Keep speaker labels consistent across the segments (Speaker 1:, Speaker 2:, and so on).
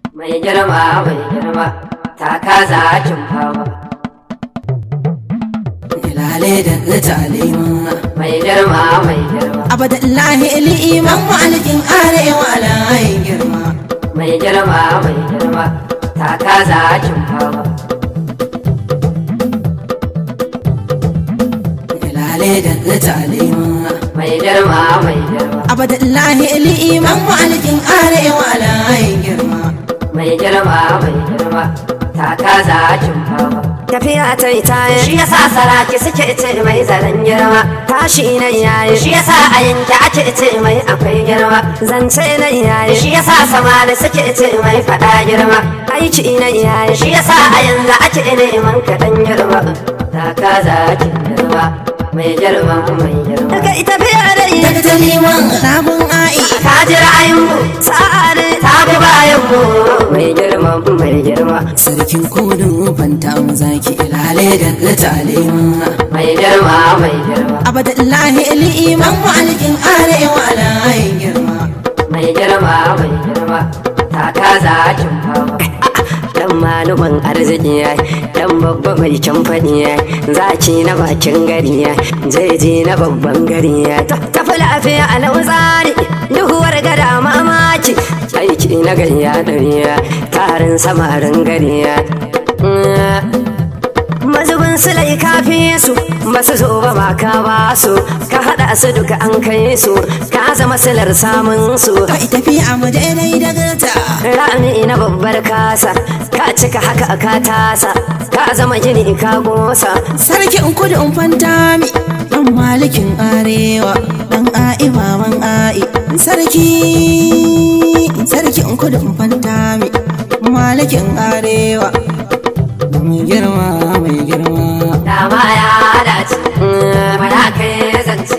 Speaker 1: mai girma mai girma ta kaza kin fama
Speaker 2: Ilale da talima
Speaker 1: mai girma mai girma
Speaker 2: Abadallahi liman malikin arewa alayin girma
Speaker 1: mai girma mai girma ta kaza kin fama
Speaker 2: Ilale da talima
Speaker 1: mai girma mai girma
Speaker 2: Abadallahi liman malikin arewa alayin girma
Speaker 1: mai girma mai girma ta kaza kin fama
Speaker 3: tafiya ta yi tayi
Speaker 1: shi yasa saraki suke ce mai zaren girma
Speaker 3: tashi na yayi
Speaker 1: shi yasa a yanke ake ce mai akwai girma
Speaker 3: zance na yayi
Speaker 1: shi yasa samari suke ce mai fada girma
Speaker 3: aiki na yayi
Speaker 1: shi yasa a yanzu ake neman kaɗan girma ta kaza kin girma mai girma mai girma
Speaker 3: daga ita biya da yi
Speaker 2: Daga taliman sabon a'i
Speaker 1: ka ji ra'ayinmu
Speaker 3: sa'ari
Speaker 1: ta bi bayanmu mai girma mai girma
Speaker 2: Sarkin kodin fanta mu zaki ilale da talima
Speaker 1: mai girma mai girma
Speaker 2: Abadallahi liman malikin arewa alayin girma
Speaker 1: mai girma mai girma ta kaza kin fama
Speaker 3: dan maluman arziki ya dan babba mai camfani ya zaki na bakin gari ya jeji na babban gari ya tafi lafiya a lautsari duhuwar gada mamaki aiki na gayya dariya tarin samarin gari ya mazubin silai kafi su basu zo ba ma ka ba su ka hada su duka an kai su ka zama silar samun su
Speaker 2: Kai tafiya mu daidai daga ta
Speaker 3: rami na babbar kasa ka cika haka ka tasa ka zama gini ka gosa
Speaker 2: Sarkin kudin fantami dan malikin arewa dan a'i maman a'i sarki sarkin kudin fantami malikin arewa mai girma mai girma
Speaker 1: dama ya dace mana kai zance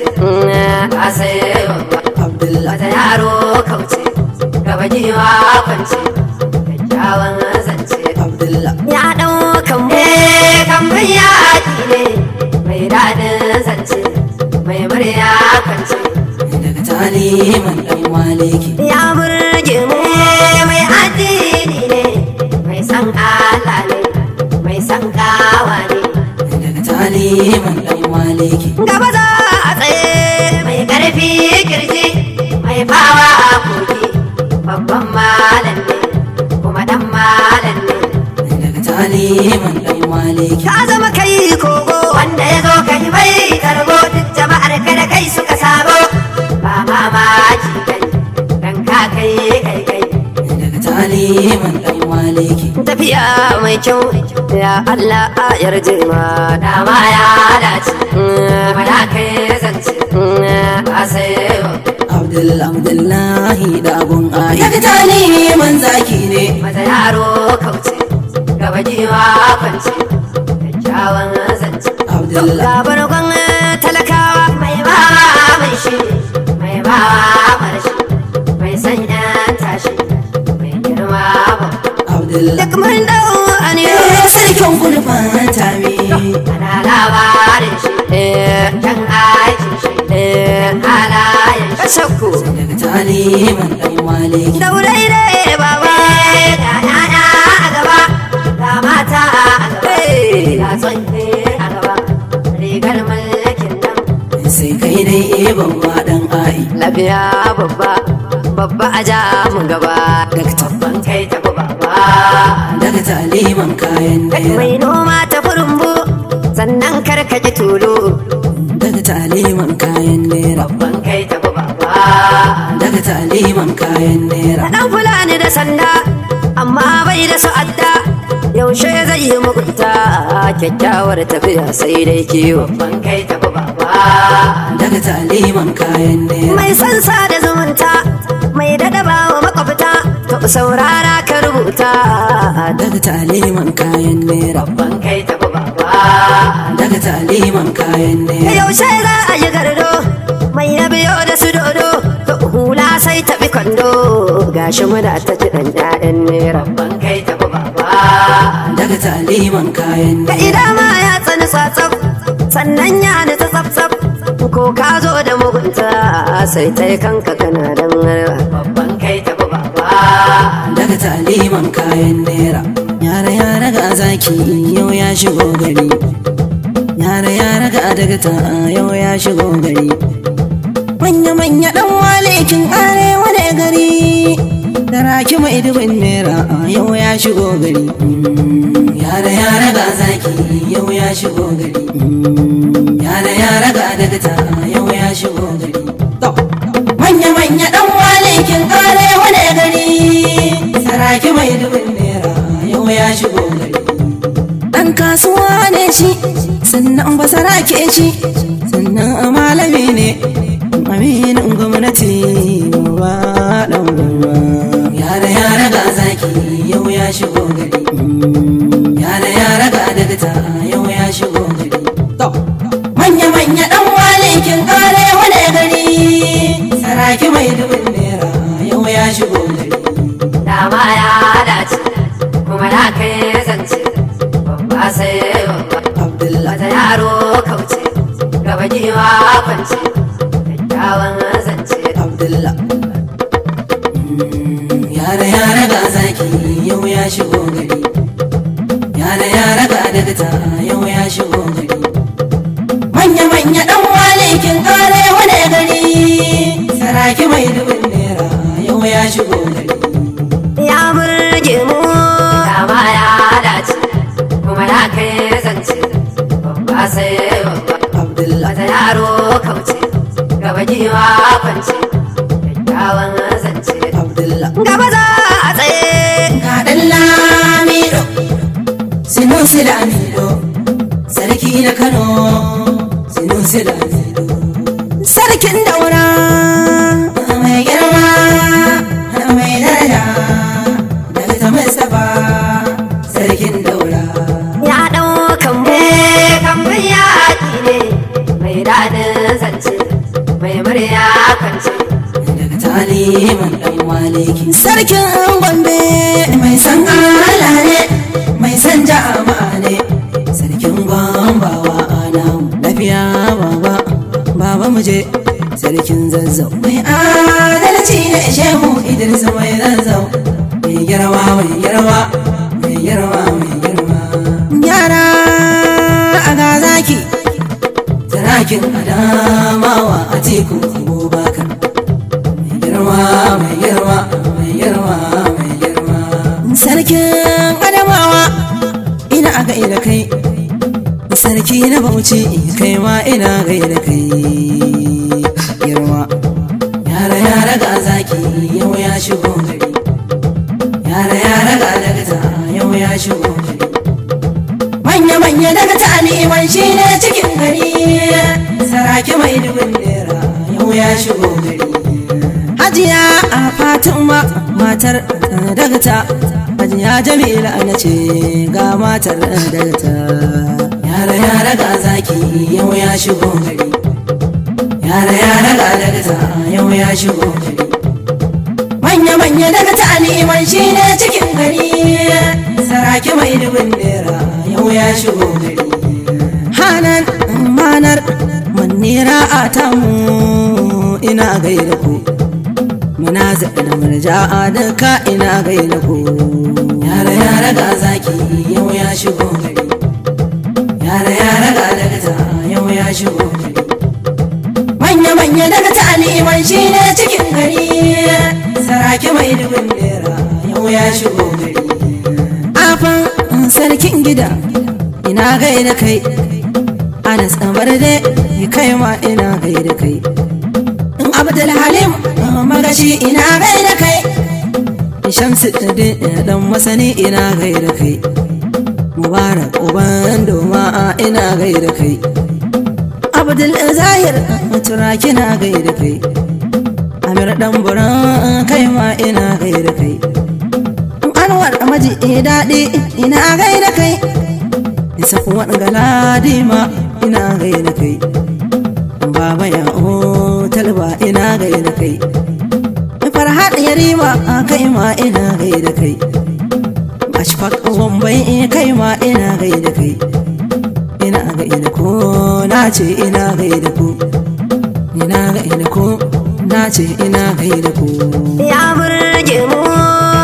Speaker 1: a sai babba
Speaker 2: abdullah
Speaker 1: wata yaro kauce gaba giwa kwance kyakkyawan zance
Speaker 2: abdullah
Speaker 3: ya ɗaukan mu
Speaker 1: eh kamar yaki ne mai daɗin zance mai murya kwance
Speaker 2: daga taliman dan maliki
Speaker 3: ya burge mu
Speaker 1: eh mai addini ne mai san Allah ne mai san gawa ne
Speaker 2: daga taliman dan maliki
Speaker 3: gaba za a tsaye
Speaker 1: mai ƙarfi kirji mai fawa a kogi babban malam ne kuma ɗan malam ne
Speaker 2: daga taliman dan maliki
Speaker 3: ka zama kai kogo
Speaker 1: wanda ya zo kai mai tarbo duk jama'ar ka da kai suka sabo ba mamaki kai dan ka kai kai kai
Speaker 2: daga taliman dan maliki
Speaker 3: tafiya mai kyau ya Allah a yarje ma
Speaker 1: dama ya dace mana kai zance ba sai
Speaker 2: abdullah abdullahi dagon a'i daga taliman zaki ne
Speaker 1: mata yaro kauce gaba giwa kwance kyakkyawan zance
Speaker 2: abdullah
Speaker 3: labargon talakawa
Speaker 1: mai bawa mai shi mai bawa marshi mai sanya tashi mai girma babba
Speaker 2: abdullah
Speaker 3: duk mun dau aniyo
Speaker 2: sarkin gulfan tami
Speaker 1: ana labarin shi kan aikin shi kan halayen shi
Speaker 3: shakku
Speaker 2: daga taliman dan maliki
Speaker 3: daurai da baba
Speaker 1: ga yaya a gaba ga mata a gaba ga tsohe a gaba rigar mulkin nan
Speaker 2: sai kai dai ebon ma dan ai
Speaker 3: lafiya babba babba a ja mu gaba
Speaker 2: daga tab
Speaker 1: ban kai ta baba
Speaker 2: daga taliman kayan naira
Speaker 3: mai noma ta furumbu sannan karkaji tulu
Speaker 2: daga taliman kayan naira
Speaker 1: ban kai ta baba
Speaker 2: daga taliman kayan naira
Speaker 3: dan fulani da sanda amma bai da sa'adda yaushe zai yi mugunta kyakkyawar tafiya sai dai kiwo
Speaker 1: ban kai ta baba
Speaker 2: daga taliman kayan naira
Speaker 3: mai sansa da zumunta mai dadaba wa makwabta to saurara ka rubuta
Speaker 2: daga taliman kayan naira
Speaker 1: ban kai ta baba
Speaker 2: daga taliman kayan naira
Speaker 3: yaushe za a yi gardo mai ya biyo da su dodo to hula sai tafi kwando gashi muna ta kiɗan 'ya'yan nera
Speaker 1: ban kai ta baba
Speaker 2: daga taliman kayan
Speaker 3: da
Speaker 2: naira
Speaker 3: ida ma ya tsani tsatsaf sannan ya nutsa tsaf ko ka zo da mugunta sai ta yi kanka kana dan harba
Speaker 1: babban kai ta baba
Speaker 2: daga taliman kayan naira yara yara ga zaki yau ya shigo gari yara yara ga daga ta yau ya shigo gari manya manya dan walekin arewa ne gari da raki mai dubin naira yau ya shigo gari yara yara ga zaki yau ya shigo gari yara yara ga daga ta yau ya shigo gari manya manya dan walekin arewa ne gari saraki mai dubin naira yau ya shigo gari dan kasuwa ne shi sannan ba sarake shi sannan malami ne aminin gwamnati ba dan gwamna yara yara ga zaki yau ya shigo gari yara yara ga dagata yau ya shigo gari manya manya dan walekin arewa ne gari saraki mai dubin naira yau ya shigo gari
Speaker 1: dama ya dace kuma ya kai zance babba sai babba
Speaker 2: abdullah
Speaker 1: wata yaro kauce gaba giwa kwance kyakkyawan zance
Speaker 2: abdullah yara yara ga zaki yau ya shigo gari yara yara ga dagata yau ya shigo gari manya manya dan walekin arewa ne gari saraki mai dubin naira yau ya shigo gari
Speaker 3: ya burge mu
Speaker 1: dama ya dace kuma ya kai zance babba sai babba
Speaker 2: abdullah
Speaker 1: wata yaro kauce gaba giwa kwance kyakkyawan zance
Speaker 2: abdullah
Speaker 3: gaba za a tsaye
Speaker 2: ga dan lamido sinusi lamido sarki na kano sinusi lamido sarkin daura mai girma mai daraja daga ta mustapha sarkin daura
Speaker 3: ya ɗaukan mu
Speaker 1: kambun yaƙi ne mai daɗin zance mai murya kwance
Speaker 2: daga taliman dan maliki sarkin gombe mai san ala ne mai san jama'a ne sarkin gwambawa ana lafiya baba baba mu je sarkin zazzau mai adalci ne shehu idris mai zazzau mai girma mai girma mai girma mai girma yara a ga zaki Tarakin adamawa a teku abubakar mai girma mai girma mai girma mai girma sarkin adamawa ina a gaida kai sarki na bauchi kai ma ina gaida kai girma yara yara ga zaki yau ya shigo gari yara yara ga dagata yau ya shigo gari manya-manya daga ta neman shi ne cikin gari saraki mai dubin naira yau ya shigo gari hajiya a fatima matar daga ta hajiya jamila na ce ga matar daga ta yara yara ga zaki yau ya shigo gari yara yara ga daga ta yau ya shigo gari manya-manya daga ta neman shi ne cikin gari saraki mai dubin naira yau ya shigo gari hanan manar manira a tamu ina gaida ku muna zaɗa murja a duka ina gaida ku yara yara ga zaki yau ya shigo gari yara yara ga daga ta yau ya shigo gari manya-manya daga ta neman shi ne cikin gari saraki mai dubin naira yau ya shigo gari afan sarkin gida ina gaida kai anas barde kai ma ina gaida kai abdul halim magashi ina gaida kai shamsu dan masani ina gaida kai mubarak uban doma ina gaida kai abdul zahir turaki na gaida kai amir dan buran kai ma ina gaida kai anwar maji daɗi ina gaida kai isa kuwa galadi ma ina gaida kai baba ya o talba ina gaida kai farhad yarima kai ma ina gaida kai ashfaq wambai kai ma ina gaida kai ina gaida ko na ce ina gaida ku ina gaida ko na ce ina gaida ku
Speaker 3: ya burge mu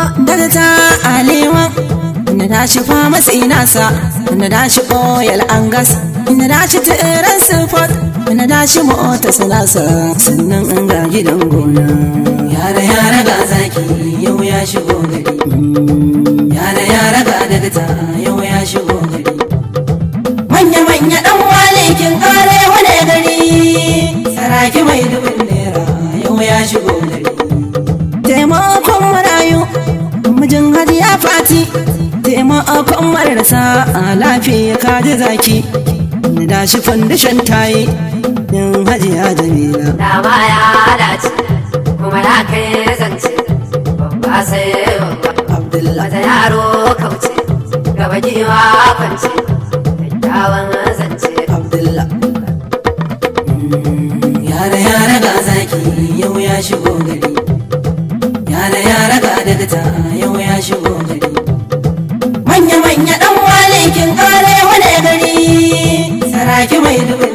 Speaker 2: ta alewa na dashi famasi nasa na dashi oil angas na dashi tiran support na dashi mota sanasa sannan an ga gidan gona yara yara ga zaki yau ya shigo gari yara yara ga dagata yau ya shigo gari manya manya dan walikin kare wane gari saraki mai dubin naira yau ya shigo gari taimakon marayu mijin hajiya fati taimakon marasa a lafiya kaji zaki na dashi fandishan tayi yin hajiya jamila
Speaker 1: dama ya dace kuma ya kai zance babba sai babba
Speaker 2: abdullahi
Speaker 1: wata yaro kauce gaba giwa kwance kyakkyawan zance
Speaker 2: abdullahi yara yara ga zaki yau ya shigo gari yara yara ga dagata yau ya shigo gari manya manya dan walikin kare wane gari saraki mai dubu